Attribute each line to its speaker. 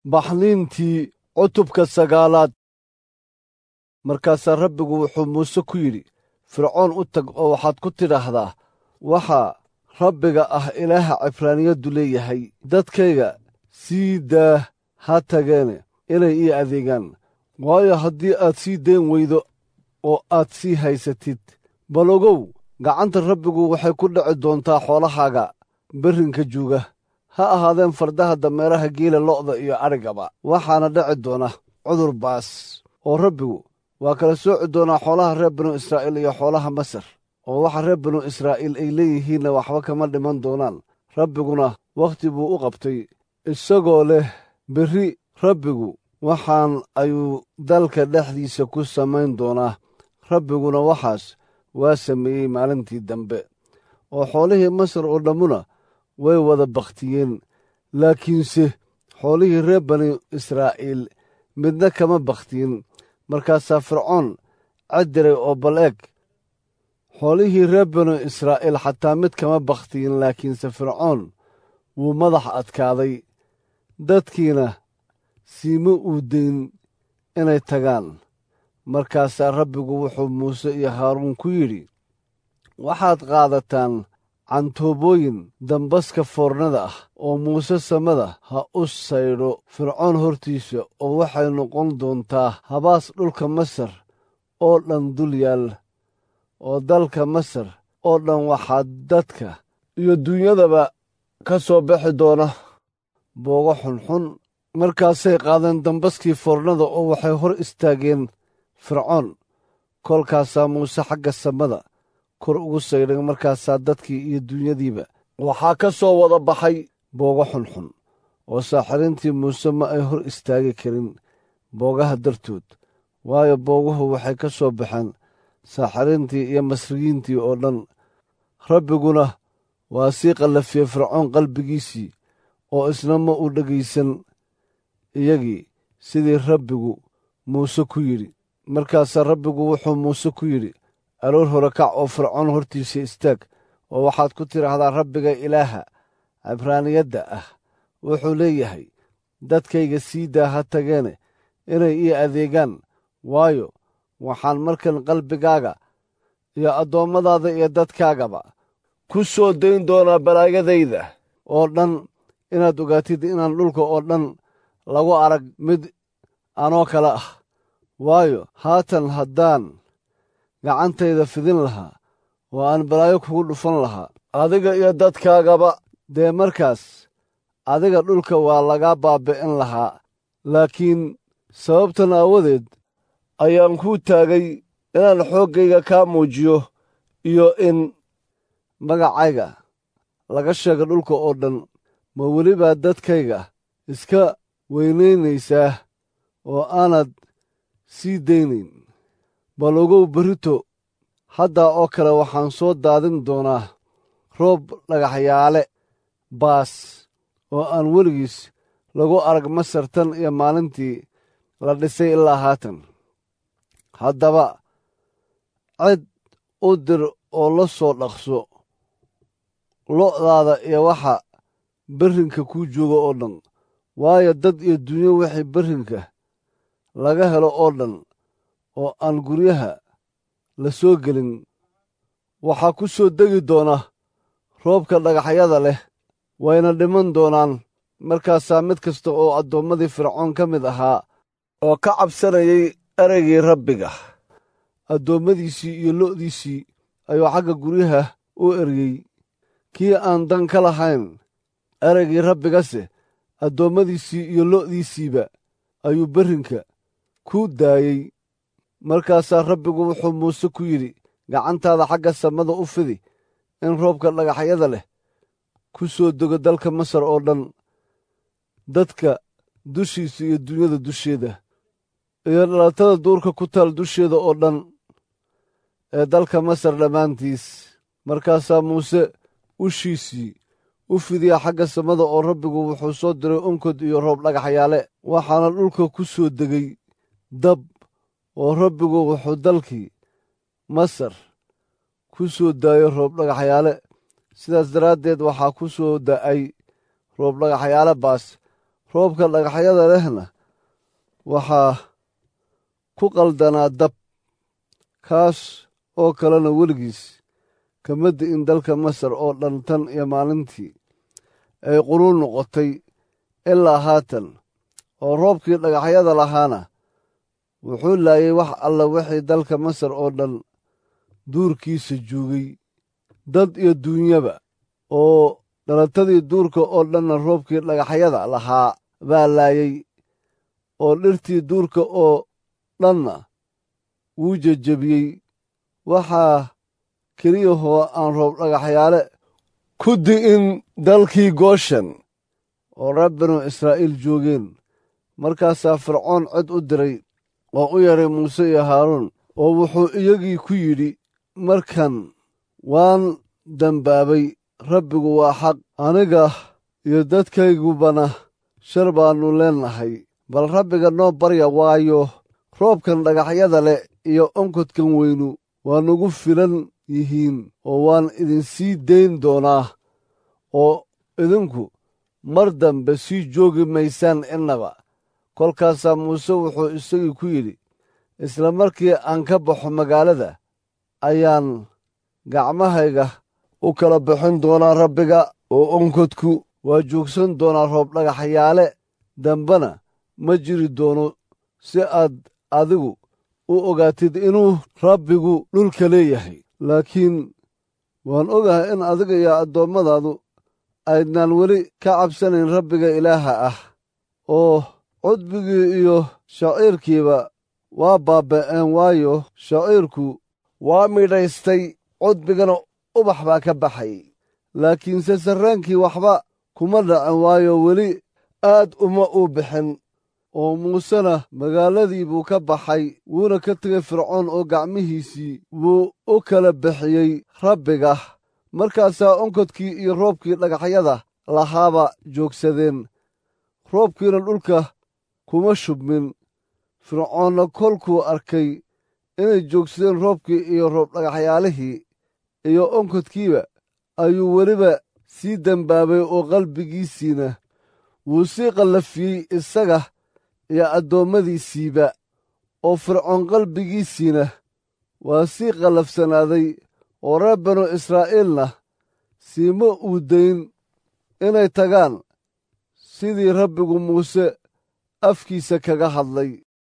Speaker 1: baxniintii cutubka sagaalaad markaasaa rabbigu wuxuu muuse ku yidhi fircoon u tag oo waxaad ku tidhaahdaa waxaa rabbiga ah ilaaha cibraaniyaddu leeyahay dadkayga sii daa ha tageene inay ii adeegaan waayo haddii aad sii dayn weydo oo aad sii haysatid bal ogow gacanta rabbigu waxay ku dhici doontaa xoolahaaga berrinka juuga ha ahaadeen fardaha dameeraha geela lo'da iyo adhigaba waxaana dhici doona cudur baas oo rabbigu waa kala sooci doonaa xoolaha reer binu israa'iil iyo xoolaha masar oo waxa reer binu israa'iil ay leeyihiinna waxba kama dhiman doonaan rabbiguna wakhti buu u qabtay isagoo leh berri rabbigu waxaan ayuu dalka dhexdiisa ku samayn doonaa rabbiguna waxaas waa sameeyey maalintii dambe oo xoolihii masar oo dhammuna way wada bakhtiyeen laakiinse xoolihii reer bani israa'iil midna kama bakhtiyin markaasaa fircoon caddiray oo bal eg xoolihii reer banu israa'iil xataa mid kama bakhtiyin laakiinse fircoon wuu madax adkaaday dadkiina siima uu dayn inay tagaan markaasaa rabbigu wuxuu muuse iyo haaruun ku yidhi waxaad qaadataan cantoobooyin dambaska foornada ah oo muuse samada ha u saydho fircoon hortiisa oo waxay noqon doontaa habaas dhulka masar oo dhan dul yaal oo dalka masar oo dhan waxaa dadka iyo duunyadaba ka soo bixi doona boogo xunxun markaasay qaadeen dambaskii foornada oo waxay hor istaageen fircoon kolkaasaa muuse xagga samada kor ugu saydhay markaasaa dadkii iyo duunyadiiba waxaa ka soo wada baxay boogo xunxun oo saaxiriintii muuse ma ay hor istaagi karin boogaha dartood waayo booguhu waxay ka soo baxeen saaxiriintii iyo masriyiintii oo dhan rabbiguna waa sii qallafiyey fircoon qalbigiisii oo isna ma u dhegaysan iyagii sidii rabbigu muuse ku yidhi markaasaa rabbigu wuxuu muuse ku yidhi aroor hore kac oo fircoon hortiisa istaag oo waxaad ku tidhaahdaa rabbiga ilaaha cibraaniyadda ah wuxuu leeyahay dadkayga sii daa ha tageene inay ii adeegaan waayo waxaan markan qalbigaaga iyo addoommadaada iyo dadkaagaba ku soo dayn doonaa balaayadayda oo dhan inaad ogaatid inaan dhulka oo dhan lagu arag mid anoo kale ah waayo haatan haddaan gacantayda fidin lahaa oo aan balaayo kugu dhufan lahaa adiga iyo dadkaagaba dee markaas adiga dhulka waa lagaa baabbi'in lahaa laakiin sababtan aawadeed ayaan kuu taagay inaan xooggayga kaa muujiyo iyo in magacayga laga sheego dhulka oo dhan ma welibaa dadkayga iska weynaynaysaa oo aanad sii daynayn bal ogow berrito haddaa oo kale waxaan soo daadin doonaa roob dhagaxyaale baas oo aan weligiis lagu arag masar tan iyo maalintii la dhisay ilaa haatan haddaba cid u dir oo la soo dhaqso lo'daada iyo waxa berrinka kuu jooga oo dhan waayo dad iyo dunyo wixii berrinka laga helo oo dhan oo aan guryaha la soo gelin waxaa ku soo degi doona roobka dhagaxyada leh wayna dhiman doonaan markaasaa mid kasta oo addoommadii fircoon ka mid ahaa oo ka cabsanayay ereygii rabbiga addoommadiisii iyo lo'diisii ayuu xagga guryaha u eryey kii aan dan ka lahayn ereygii rabbigase addoommadiisii iyo lo'diisiiba ayuu berrinka ku daayey markaasaa rabbigu wuxuu muuse ku yidhi gacantaada xagga samada u fidi in roobka dhagaxyada leh ku soo dego dalka masar oo dhan dadka dushiisa iyo dunyada dusheeda iyo dhalatada duurka ku taal dusheeda oo dhan ee dalka masar dhammaantiis markaasaa muuse ushiisii u fidiya xagga samada oo rabbigu wuxuu soo diray onkod iyo roob dhagaxyaale waxaana dhulka ku soo degay dab oo rabbigu wuxuu dalkii masar ku soo daayo roob dhagaxyaale sidaas daraaddeed waxaa ku soo da'ay roob dhagaxyaale baas roobka dhagaxyada lehna waxaa ku qaldanaa dab kaas oo kalena weligiis kama di'in dalka masar oo dhan tan iyo maalintii ay quluul noqotay ilaa haatan oo roobkii dhagaxyada lahaana wuxuu laayay wax alla wixii dalka masar oo dhan duurkiisa joogay dad iyo duunyaba oo dhalatadii duurka oo dhanna roobkii dhagaxyada lahaa baa laayay oo dhirtii duurka oo dhanna wuu jejebiyey waxaa keliyahoo aan roob dhagaxyaale ku di'in dalkii gooshan oo reer binu israa'iil joogeen markaasaa fircoon cod u diray oo u yaray muuse iyo haaruun oo wuxuu iyagii ku yidhi markan waan dembaabay rabbigu waa xaq aniga iyo dadkaygubana shar baannu leennahay bal rabbiga noo barya waayo roobkan dhagaxyada leh iyo onkodkan weynu waa nagu filan yihiin oo waan idinsii dayn doonaa oo idinku mar dambe sii joogi maysaan innaba kolkaasaa muuse wuxuu isagii ku yidhi isla markii aan ka baxo magaalada ayaan gacmahayga u kala bixin doonaa rabbiga oo onkodku waa joogsan doonaa roob dhagaxyaale dambena ma jiri doono si aad adigu u ogaatid inuu rabbigu dhulka leeyahay laakiin waan ogahay in adiga iyo addoommadaadu aydnaan weli ka cabsanayn rabbiga ilaaha ah oo cudbigii iyo shaciirkiiba waa baaba'een waayo shaciirku waa midhaystay cudbigana ubax baa ka baxay laakiinse sarraankii waxba kuma dhacin waayo weli aad uma uu bixin oo muusena magaaladii buu ka baxay wuuna ka tegay fircoon oo gacmihiisii wuu u kala bixiyey rabbiga markaasaa onkodkii iyo roobkii dhagaxyada lahaaba joogsadeen roobkiina dhulka kuma shubmin fircoonna kolkuu arkay inay joogsadeen roobkii iyo roob dhagaxyaalihii iyo onkodkiiba ayuu weliba sii dembaabay oo qalbigiisiina wuu sii qallafiyey isaga iyo addoommadiisiiba oo fircoon qalbigiisiina waa sii qallafsanaaday oo reer banu israa'iilna siima uu dayn inay tagaan sidii rabbigu muuse afkiisa kaga hadlay